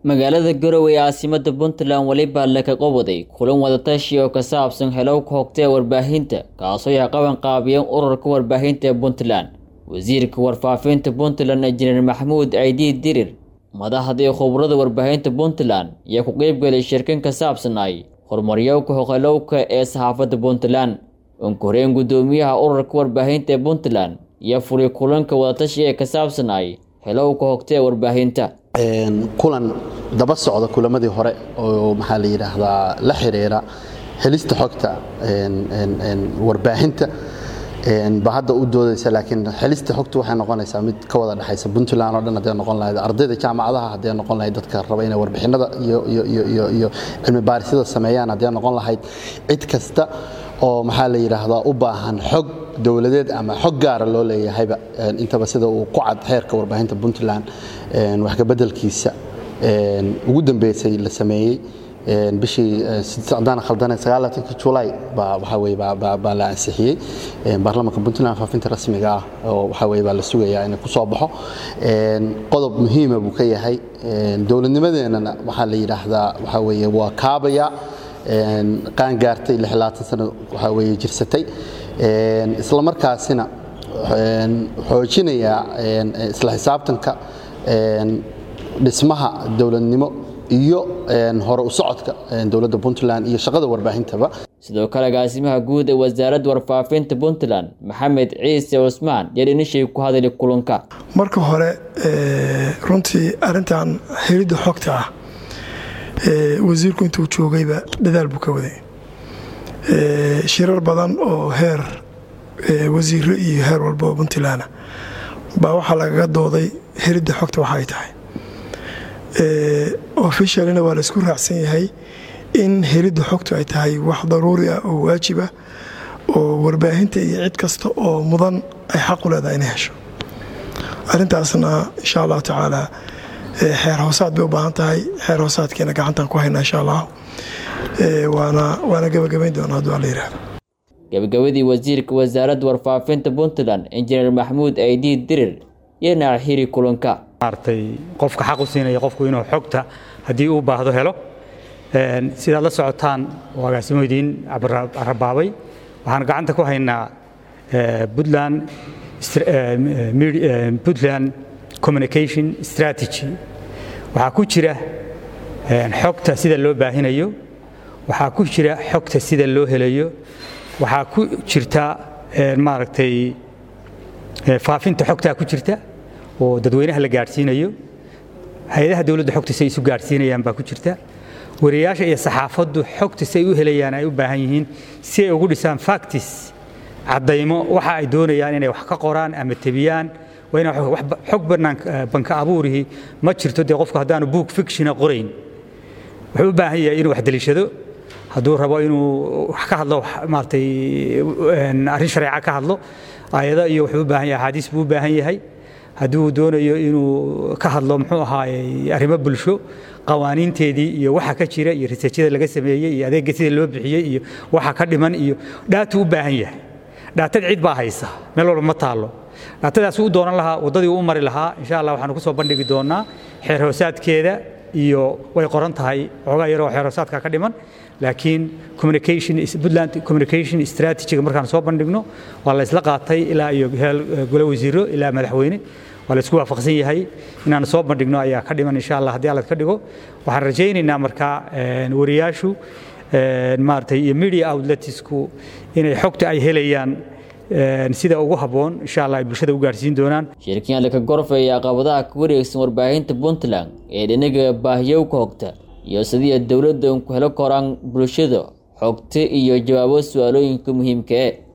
magaalada garowe ee caasimada puntland weliba laga qabaday kulan wadatashi oo ka saabsan helowka hogta ee warbaahinta kaasoo ay qaban qaabiyeen ururka warbaahinta ee puntland wasiirka warfaafinta puntland injineer maxamuud ciidii dirir madaxda iyo khubrada warbaahinta puntland ayaa ku qeybgelay shirkan ka saabsanay horumaryowka hoqelowka ee saxaafadda puntland unkoreen guddoomiyaha ururka warbaahinta ee puntland iyo furi kulanka wadatashi ee ka saabsanay helowka hogta ee warbaahinta kulan daba socda kulamadii hore oo maxaa la yidhaahdaa la xiriira helista xogta warbaahinta ba hadda u doodaysa laakiin helista xogta waxay noqonaysaa mid ka wada dhexaysa puntland oo dhan hadday noqon lahayd ardayda jaamacadaha hadday noqon lahayd dadka raba inay warbixinada iyo cilmi baarisyada sameeyaan hadday noqon lahayd cid kasta oo maxaa la yidhaahdaa u baahan xog dowladeed ama xog gaara loo leeyahayba intaba sida uu ku cad xeerka warbaahinta puntland wax kabeddelkiisa ugu dambeysay la sameeyey bishii haddaan khaldanayn sagaalaatanki julaay baa waxaa weye baa la ansixiyey baarlamaanka puntland faafinta rasmiga ah oo waxaa weye baa la sugayaa inay ku soo baxo qodob muhiima buu ka yahay dowladnimadeennana waxaa la yidhaahdaa waxaa weeye waa kaabaya qaan gaartay sano waxaa weye jirsatay isla markaasina xoojinaya isla xisaabtanka dhismaha dowladnimo iyo hore u socodka dowladda puntland iyo shaqada warbaahintaba sidoo kale agaasimaha guud ee wasaaradda warfaafinta puntland maxamed ciise cusmaan yaa dhinishay ku hadali kulanka marka hore runtii arintan helidda xogta ah wasiirku intuu joogayba dadaal buu ka waday shirar badan oo heer wasiiro iyo heer walba oo puntland baa waxaa lagaga dooday helidda xogta waxa ay tahay officialina waa laysku raacsan yahay in helidda xogtu ay tahay wax daruuri ah oo waajib ah oo warbaahinta iyo cid kasta oo mudan ay xaqu leedahay inay hesho arintaasna insha allahu tacaala xeer hoosaad bay u baahan tahay xeer hoosaadkeena gacantaan ku haynaa insha allah waana gebagabayn doona hadduu alla yihahdo gabagabadii wasiirka wasaaradda warfaafinta puntland injineer maxamuud aydii dirir iyo naaxiri kulanka maartay qofka xaq u siinaya qofku inuu xogta haddii uu baahdo helo sidaad la socotaan oo agaasimo idiin rabaabay waxaan gacanta ku haynaa puntland puntland communication strategy waxaa ku jira xogta sida loo baahinayo waxaa ku jira xogta sida loo helayo waxaa ku jirta maaragtay faafinta xogtaa ku jirta oo dadweynaha la gaadhsiinayo hay-adaha dowladda xogta si ay isu gaadhsiinayaan baa ku jirta wariyayaasha iyo saxaafaddu xogta si ay u helayaan ay u baahan yihiin si ay ugu dhisaan factis caddaymo waxa ay doonayaan inay wax ka qoraan ama tebiyaan waa ina xog banka abuurihi ma jirto dee qofku haddaanu book fictiona qorayn wuxuu u baahan yahay inuu wax deliishado hadduu rabo inuu wax ka hadlo maaratay arrin shareeca ka hadlo aayado iyo wuxuu u baahan yahay axaadiis buu u baahan yahay hadduu doonayo inuu ka hadlo muxuu ahaayey arrimo bulsho qawaaniinteedii iyo waxa ka jira iyo riseejyada laga sameeyey iyo adeegga sida loo bixiyey iyo waxa ka dhiman iyo dhaatuu u baahan yahay dhaatada cid baa haysa meel walba ma taallo dhaatadaas u doonan lahaa waddadii u mari lahaa insha allah waxaanu ku soo bandhigi doonaa xeer hoosaadkeeda iyo way qoran tahay xoogaa yaroo xeer hoosaadka ka dhiman laakiin communication puntland communication strategy markaan soo bandhigno waa la isla qaatay ilaa iyo heel gole wasiiro ilaa madaxweyne waa la isku waafaqsan yahay inaan soo bandhigno ayaa ka dhiman insha allah haddii alla ka dhigo waxaan rajaynaynaa markaa wariyaashu maaragtay iyo media outletsku inay xogta ay helayaan sida ugu habboon insha allah ay bulshada u gaarsiin doonaan shirkiyan laka gorfaya caqabadaha ka wareegsan warbaahinta puntland ee dhinaga baahiyowka hogta iyo sidii dowladda ku helo koraan bulshada xogta iyo jawaabo su-aalooyinka muhiimka e